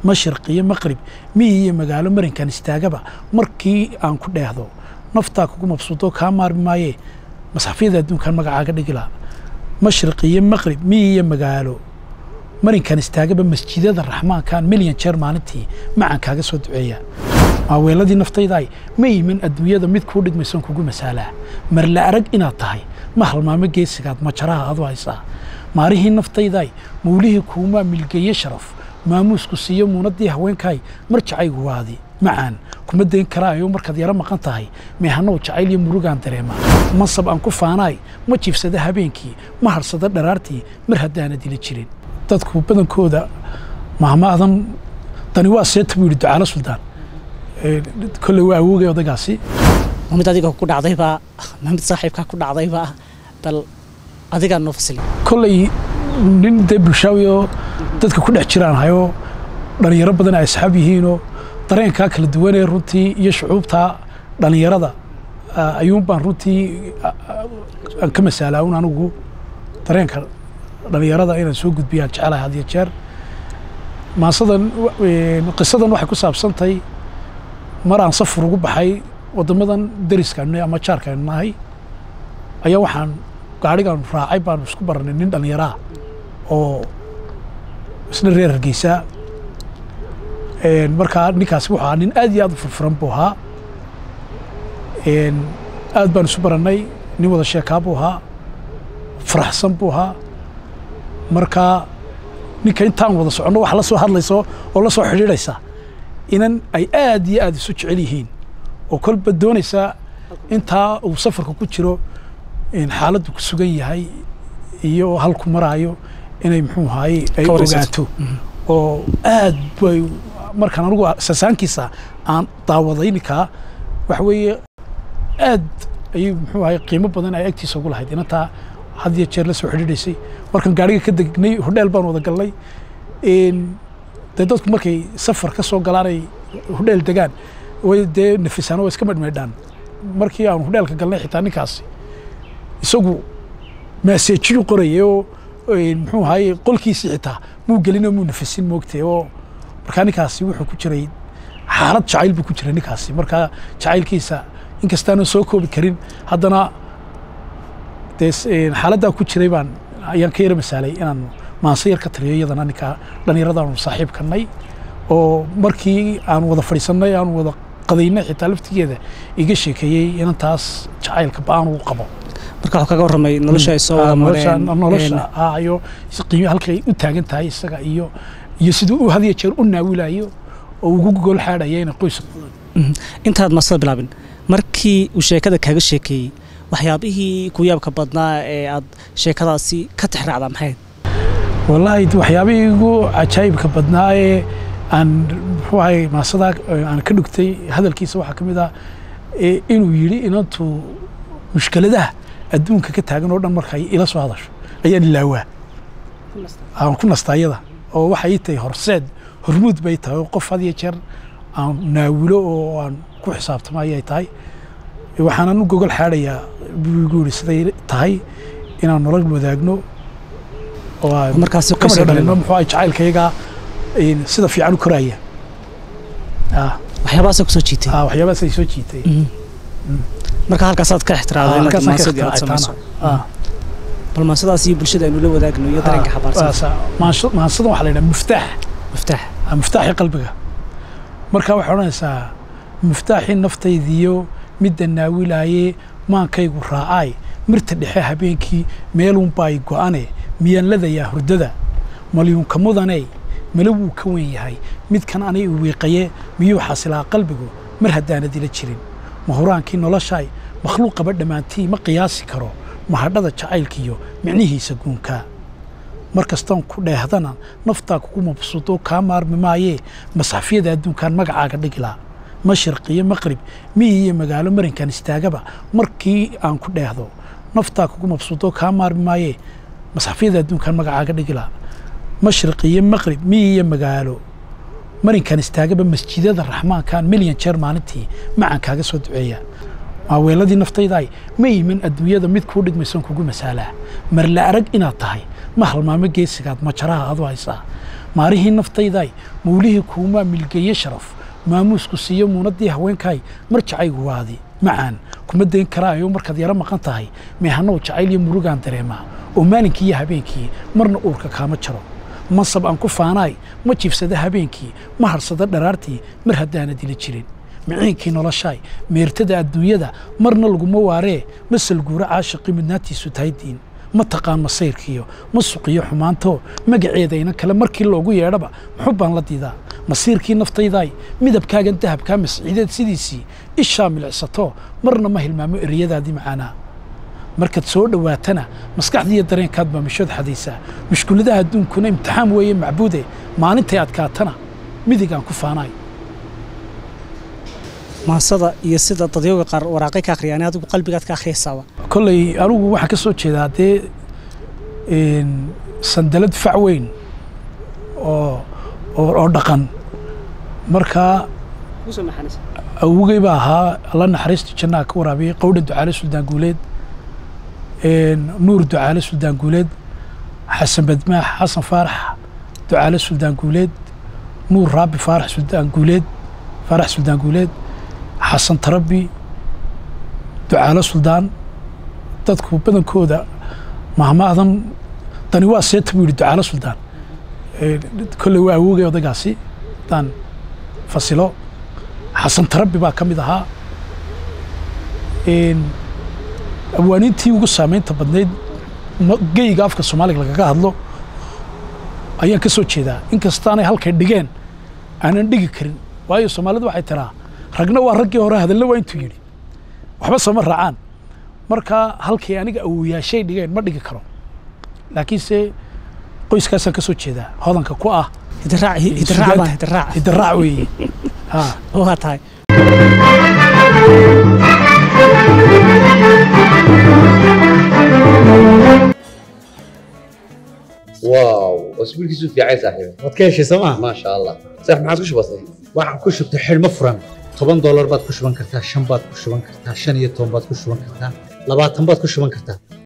mashriq iyo maqrib miyi iyo magaalo marinkan istaagaba markii aan ku dheehdo naftaa kugu mabsuudo kaa maarmi maayee masxafyada adduunkan magacaaga dhigilaa mashriq iyo maqrib miyi iyo magaalo marinkan istaagaba masjidada raxmaankan milyan jeer maalintii macaan kaaga soo duceeya maaweeladii naftaydaay ma iman adduunyada mid kuu dhigmaysan kugu masaalaa marla arag inaad tahay ma halmaamo geesigaad majaraha adu haysaa maalihii naftaydaay mawlihii kuumaa milgeeye sharaf maamuusku siiyo muunadii haweenkaay mar jacaygu waadi macaan kuma dayn karaayo markaad yaro maqan tahay meehanow jacayl iyo murugaan dareema mansab aan ku faanaay ma jiifsada habeenkii ma harsada dharaartii mar haddaana dila jirin dadku badankooda mahmaadan dani waa seeta buu yidhi ducaalo suldaan kolley waa awoogay odaygaasi ma mid adiga ku dhacdaybaa ma mid saaxiibkaa ku dhacdaybaa bal adigaa noo fasili kolley nin dee bulshaawi oo dadka ku dhex jiraan hayoo dhallinyaro badan ay asxaab yihiinoo dareenkaa kala duwanee runtii iyo shucuubtaa dhallinyarada ayuun baan runtii aan ka masaalaa un anigu dareenka dhallinyarada inaan soo gudbiyaan jecelahay had iyo jeer maasadan qisadan waxay ku saabsantahay mar aan safar ugu baxay waddamadan deriskaanu ama jaarkaanu nahay ayaa waxaan gaadhigaanu raacay baanu isku baranay nin dhallinyaraa oo isna reer hargeysaa markaa ninkaasi wuxuu ahaa nin aad iyo aad u furfuran buu ahaa aad baanu isu barannay nin wada sheekaa buu ahaa faraxsan buu ahaa markaa ninka intaan wada soconno wax la soo hadlayso oo la soo xidhiidhaysa inan ay aad iyo aad isu jecel yihiin oo kolba doonaysa intaa uu safarka ku jiro xaaladdu ku sugan yahay iyo halku maraayo inay muxuu ahaye ay ogaato oo aad bay markaan anigu sasaankiisa aan daawaday ninkaa waxa weeye aad ayay muxuu ahaye qiimo badan ay agtiisa ugu lahayd inantaa had iyo jeer la soo xidhiidhaysay markaan gaadhiga ka degnay hodheel baan wada galnay dee dadku markay safar ka soo galaanay hodheel degaan way dee nafisaan oo iska medhmeydhaan markii aan hodheelka galnay xitaa ninkaasi isagu maaseejiyuu qorayay oo muxuu ahaye qolkiisii xitaa muu gelinoo muu nafisin moogtay oo markaa ninkaasi wuxuu ku jiray xaalad jacayl buu ku jiray ninkaasi markaa jacaylkiisa inkastaanan soo koobi karin haddana dee xaaladdaa ku jiray baan ayaan ka yara masaalay inaan maanse yar ka taliyo iyadana ninkaa dhallinyaradaanu saaxiibkanay oo markii aan wada fadhiisannay aan wada qadaynay xitaa laftigeeda iga sheekeeyey inantaas jacaylka ba-aan uu qabo marka waxuu kaga warramay nolosha ay soo wada mareen nolosha iyo qiimo halkay u taagan tahay isaga iyo iyo siduu u had iyo jeer u naawilayo oo ugu gogol xaadhaya inay qoyska intaad masada bilaabin markii uu sheekada kaaga sheekeeyey waxyaabihii ku yaabka badnaa ee aad sheekadaasi ka tixraacdaa maxayd wallaahi waxyaabihii igu cajaa'ibka badnaa ee aan muxuu ahay maasadaa aan ka dhugtay hadalkiisa waxaa ka mid ah inuu yidhi inantu mushkiladaha adduunka ka taagan oo dhan markay ila soo hadasho ayaan ilaawaa aan ku nastaa iyada oo waxay tahay horseed hormuud bay tahay oo qof had iyo jeer aan naawilo oo aan ku xisaabtamo ayay tahay waxaanan u gogol xaadhayaa buu igu yidhi siday tahay inaan nolol wadaagno oo markaasi kamada dhalino muxuu ahay jacaylkayagaa sida fiican u koraaya waxyaabahaasa kusoo jiitay waxyaabahaas ay soo jiitay marka halkaasaad ka ixtiraamday marka maasadii aad samayso bal maasadaas iyo bulshada aynu la wadaagno iyo dareenka xabaarsan maansadan waxaa la yidhaha muftaax muftaax muftaaxii qalbiga marka waxay odhanaysaa muftaaxii naftaydiyo midda naawilaayee maankaygu raacaay mirta dhexe habeenkii meelunbaay go'ane miyaan ladayaa hurdada malyuunka mudaney mala wuu ka wen yahay midkan anay u wiiqaye miyuu xasilaa qalbigu mar haddaana dila jirin mahuraankii noloshaay makhluuqaba dhammaantii ma qiyaasi karo mahadhada jacaylkiiyo micnihiisa guunkaa mar kastoon ku dheehdana naftaa kugu mabsuudo kaa maarmi maayee masxafyada adduunkan magacaaga dhigilaa mashriq iyo maqrib miyi iyo magaalo marinkan istaagaba markii aan ku dheehdo naftaa kugu mabsuudo kaa maarmi maayee masxafyada adduunkan magacaaga dhigilaa mashriq iyo maqrib miyi iyo magaalo marinkan istaagaba masjidada raxmaankan milyan jeer maalintii macaan kaaga soo duceeya maaweeladii naftaydaay ma iman adduunyada mid kuu dhigmaysan kugu masaalaa marla arag inaad tahay ma halmaamo geesigaad majaraha adu haysaa maarihii naftayday mawlihii kuumaa milgeeye sharaf maamuusku siiyo muunadii haweenkaay mar jacaygu waadi macaan kuma dayn karaayo markaad yaro maqan tahay meehanow jacayl iyo murugaan dareemaa oo maalinkii iyo habeenkii marna uurka kaama jaro mansab aan ku faanaay ma jiifsada habeenkii ma harsada dharaartii mar haddaana dila jirin miciinkii noloshaay meertada adduunyada marna laguma waaree ma salguuro caashiqii midnaantiisu tahay diin ma taqaan masayrkiyo ma suqiyo xumaanto magaceeda inan kale markii loogu yeedhaba muxub baan la diidaa masiirkii naftaydaay midabkaagan dahabkaa masciideed sidiisii ishaa milicsato marna ma hilmaamo ereyadaadii macaanaa markaad soo dhowaatana maskaxdiiyo dareenkaad baa mishood xadaysaa mushkuladaha adduunkuna imtixaan weeye macbuude maalintay adkaatana midigaan ku faanaay maansada iyo sida dadyooga qaar waraaqay ka akhriyaan adigu qalbigaad ka akhriyaysaaba kolley anigu waxaan ka soo jeedaa dee sandalad fac weyn oo oo dhaqan markaa awogey baa ahaa alla naxariista jannaha ka waraabiyey qowdha ducaale suldaan guuleed nuur ducaale suldaan guuleed xasan badmaax xasan faarax ducaale suldaan guuleed nuur raabi faarax suldaan guuleed faarax suldaan guuleed xasan tarabi ducaalo suldaan dadku badankooda mahmaadan dani waa seeta buu yidhi ducaalo suldaan kolley waa awoogay odaygaasi haddaan fasilo xasan tarabi baa ka mid ahaa awaaniintii ugu saamaynta badnayd geyga afka soomaaliga lagaga hadlo ayaan ka soo jeedaa inkastaanay halkay dhigeen aanan dhigi karin waayo soomaalidu waxay tiraa ragna waa raggii hore hadalna waa intuu yidhi waxba sooma raacaan marka halkay aniga awoyaashay dhigeen ma dhigi karo laakiinse qoyskaasaan ka soo jeedaa hodanka ku ah hidiraac weeye waa tahay واو اسبوعك في عايز صاحبي waad ka heshay sooma ما شاء الله صح ما عاد وش بصي waxaan ku shubtay xidhmo furan toban doolar baad ku shuban kartaa shan baad ku shuban kartaa shan iyo toban baad ku shuban kartaa labaatan baad ku shuban kartaa